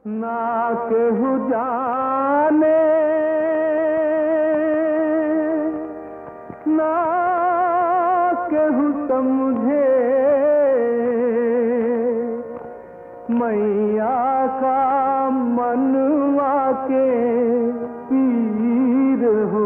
ना केहू जाने ना केहू समझे मैया का मनवा के पीर हो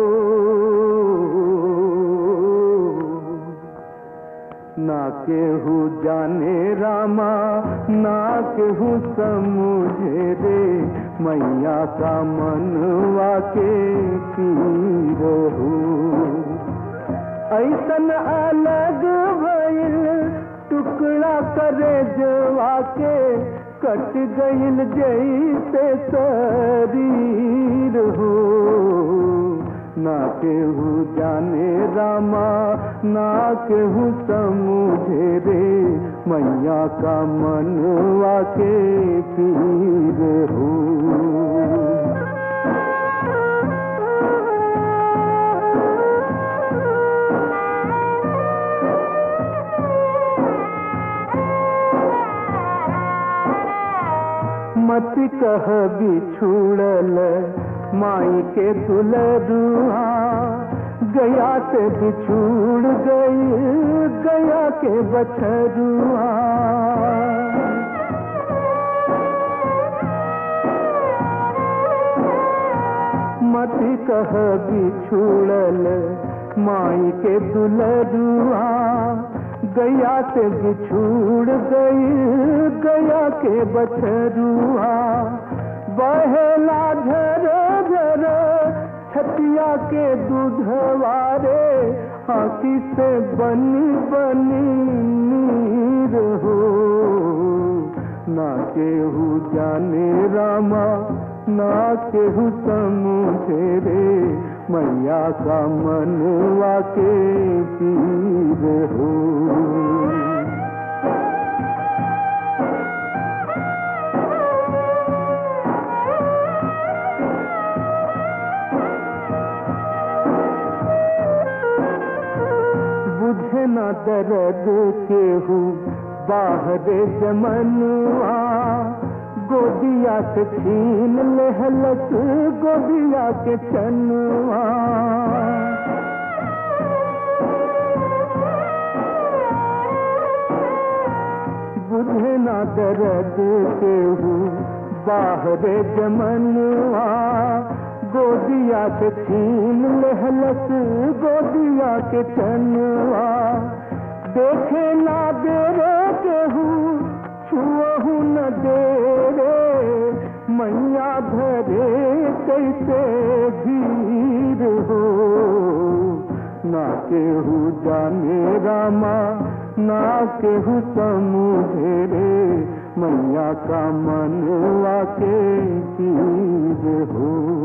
ना केहू जाने रामा ना केहू समझे रे मैया का मनवा के पीर हो ऐसन अलग भइल टुकड़ा करे जवा के कट गइल जैसे शरीर हो ना केहू जाने रामा ना केहू समझे रे मैया का मनवा के पीर हो मत कह बिछुड़ल माई के दुलरुआ गया से बिछुड़ गई गया के बछरुआ मत कह बिछुड़ल माई के दुलरुआ गया से बिछुड़ गई गया के बछरुआ बहेला झर झर छतिया के दूधवारे आँखी से बनी बनी नीर हो ना केहू जाने रामा ना केहू समझे रे मैया का मनवा के पीर हो बुझे न दर्द केहू बाहर जमनुआ गोदिया से छीन लहलस गोदिया के चनुआ बुझे न दर्द केहू बाहर जमनुआ गोदिया के छीन लहलस गोदिया के चनुआ देखे ना दे रे केहू छुअहू न दे रे मैया धरे कैसे धीर हो ना केहू जाने रामा ना केहू समझे रे मैया का मनवा के चीज हो